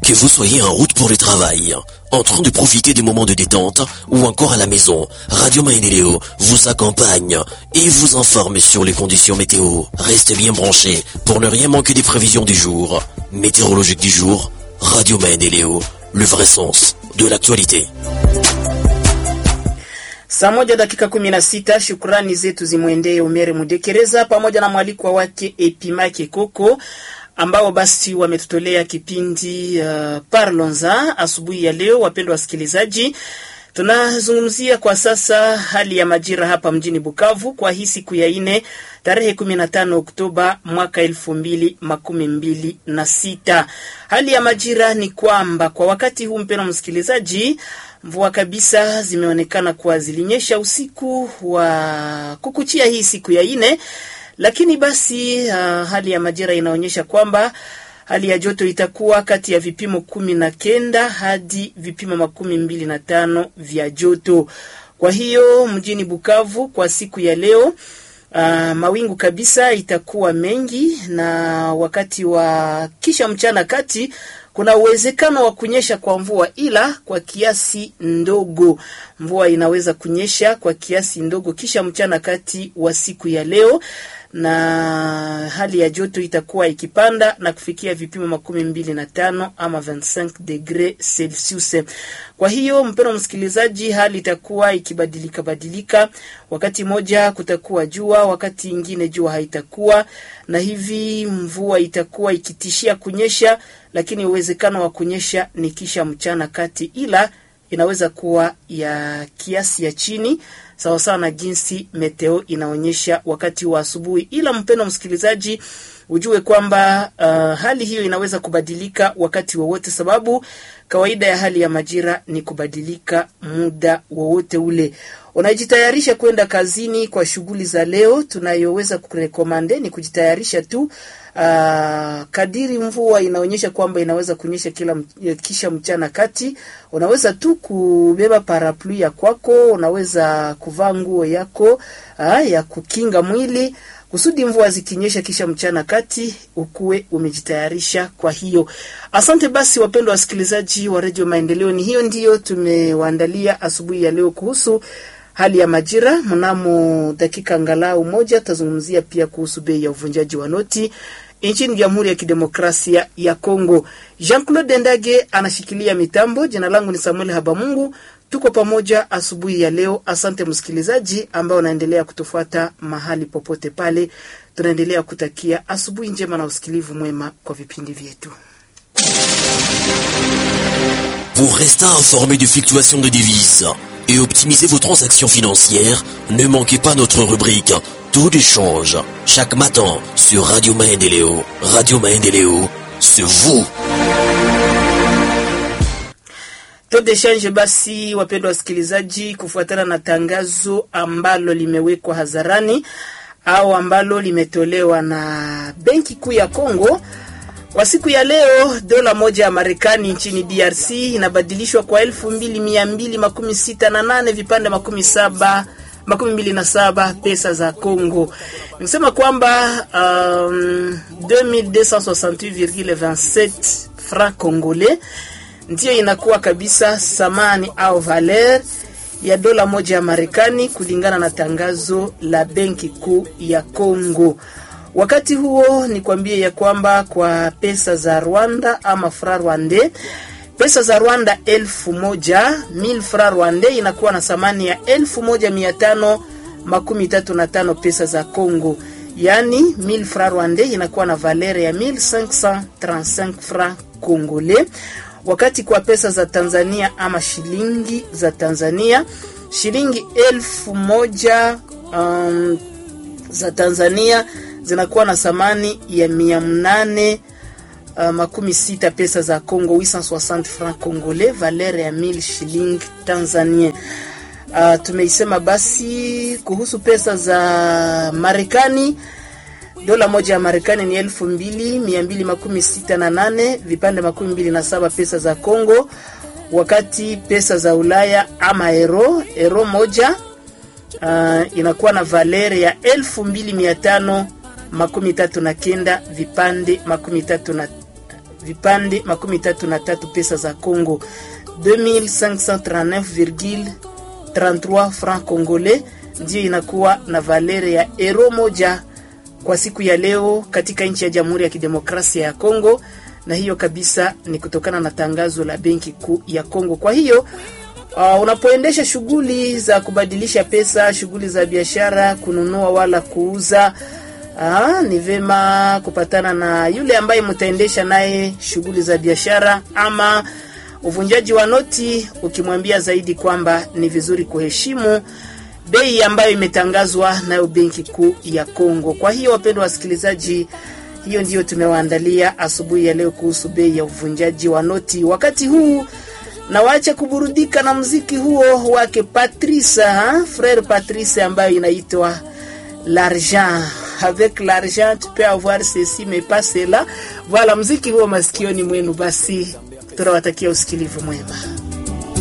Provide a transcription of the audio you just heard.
Que vous soyez en route pour le travail, en train de profiter des moments de détente ou encore à la maison, Radio Maeneleo vous accompagne et vous informe sur les conditions météo. Restez bien branchés pour ne rien manquer des prévisions du jour. Météorologique du jour, Radio Maendeleo, le vrai sens de l'actualité. Saa moja dakika kumi na sita. Shukrani zetu zimwendee Omere Mudekereza pamoja na mwalikwa wake Epimake Koko ambao basi wametutolea kipindi uh, Parlons-en asubuhi ya leo. Wapendwa wasikilizaji, tunazungumzia kwa sasa hali ya majira hapa mjini Bukavu kwa hii siku ya ine tarehe 15 Oktoba mwaka elfu mbili makumi mbili na sita. Hali ya majira ni kwamba kwa wakati huu, mpendwa msikilizaji, mvua kabisa zimeonekana kuwa zilinyesha usiku wa kukuchia hii siku ya ine lakini basi uh, hali ya majira inaonyesha kwamba hali ya joto itakuwa kati ya vipimo kumi na kenda hadi vipimo makumi mbili na tano vya joto. Kwa hiyo mjini Bukavu kwa siku ya leo uh, mawingu kabisa itakuwa mengi, na wakati wa kisha mchana kati kuna uwezekano wa kunyesha kwa mvua, ila kwa kiasi ndogo. Mvua inaweza kunyesha kwa kiasi ndogo kisha mchana kati wa siku ya leo na hali ya joto itakuwa ikipanda na kufikia vipimo makumi mbili na tano ama 25 degre Celsius. Kwa hiyo mpendwa msikilizaji, hali itakuwa ikibadilika badilika, wakati moja kutakuwa jua, wakati ingine jua haitakuwa, na hivi mvua itakuwa ikitishia kunyesha, lakini uwezekano wa kunyesha ni kisha mchana kati, ila inaweza kuwa ya kiasi ya chini sawasawa na jinsi meteo inaonyesha wakati wa asubuhi. Ila mpendwa msikilizaji, ujue kwamba uh, hali hiyo inaweza kubadilika wakati wowote, sababu kawaida ya hali ya majira ni kubadilika muda wowote ule. Unajitayarisha kwenda kazini kwa shughuli za leo, tunayoweza kurekomande ni kujitayarisha tu Uh, kadiri mvua inaonyesha kwamba inaweza kunyesha kila kisha mchana kati, unaweza tu kubeba parapluie ya kwako, unaweza kuvaa nguo yako uh, ya kukinga mwili kusudi mvua zikinyesha kisha mchana kati ukuwe umejitayarisha. Kwa hiyo asante basi, wapendwa wasikilizaji wa Radio Maendeleo, ni hiyo ndiyo tumewaandalia asubuhi ya leo kuhusu hali ya majira. Mnamo dakika angalau moja tazungumzia pia kuhusu bei ya uvunjaji wa noti nchini Jamhuri ya Kidemokrasia ya Kongo. Jean-Claude Ndage anashikilia mitambo. Jina langu ni Samuel Habamungu, tuko pamoja asubuhi ya leo. Asante msikilizaji ambao unaendelea kutufuata mahali popote pale. Tunaendelea kutakia asubuhi njema na usikilivu mwema kwa vipindi vyetu. Pour rester informé des fluctuations de devises et optimiser vos transactions financières, ne manquez pas notre rubrique Tout échange chaque matin sur Radio Maendeleo. Radio Maendeleo, c'est vous. Tout échange basi, wapendwa wasikilizaji, kufuatana na tangazo ambalo limewekwa hadharani au ambalo limetolewa na Benki Kuu ya Kongo kwa siku ya leo, dola moja ya Marekani nchini DRC inabadilishwa kwa elfu mbili mia mbili makumi sita na nane vipande makumi saba makumi mbili na saba pesa za Congo. Nikisema kwamba um, 2268,27 franc congolais ndiyo inakuwa kabisa thamani au valer ya dola moja ya Marekani kulingana na tangazo la Benki Kuu ya Congo. Wakati huo ni kwambie ya kwamba kwa pesa za Rwanda ama fra rwande, pesa za Rwanda elfu moja mil fra rwande inakuwa na thamani ya elfu moja mia tano makumi tatu na tano pesa za Congo, yaani mil fra rwande inakuwa na valere ya 1535 fra congolais. Wakati kwa pesa za Tanzania ama shilingi za Tanzania, shilingi elfu moja um, za Tanzania zinakuwa na thamani ya mia mnane uh, makumi sita pesa za Congo 860 francs congolais valeur ya 1000 shilingi Tanzania. Uh, tumeisema basi kuhusu pesa za Marekani. Dola moja ya Marekani ni elfu mbili mia mbili makumi sita na nane vipande makumi mbili na saba pesa za Congo, wakati pesa za Ulaya ama euro euro moja uh, inakuwa na valeri ya elfu mbili mia tano makumi tatu na kenda vipande makumi tatu na vipande makumi tatu na tatu pesa za Congo 2539,33 francs congolais ndiyo inakuwa na valere ya euro moja kwa siku ya leo katika nchi ya Jamhuri ya Kidemokrasia ya Kongo, na hiyo kabisa ni kutokana na tangazo la Benki Kuu ya Kongo. Kwa hiyo uh, unapoendesha shughuli za kubadilisha pesa, shughuli za biashara, kununua wala kuuza Aa, ni vema kupatana na yule ambaye mtaendesha naye shughuli za biashara ama uvunjaji wa noti, ukimwambia zaidi kwamba ni vizuri kuheshimu bei ambayo imetangazwa nayo Benki Kuu ya Kongo. Kwa hiyo, wapendwa wasikilizaji, hiyo ndiyo tumewaandalia asubuhi ya leo kuhusu bei ya uvunjaji wa noti. Wakati huu na waache kuburudika na mziki huo wake Patrice, ha? Frere Patrice ambayo inaitwa l'argent avec l'argent tu peux avoir ceci mais pas cela. Voilà, mziki huo masikioni mwenu. Basi tunawatakia usikilivu mwema.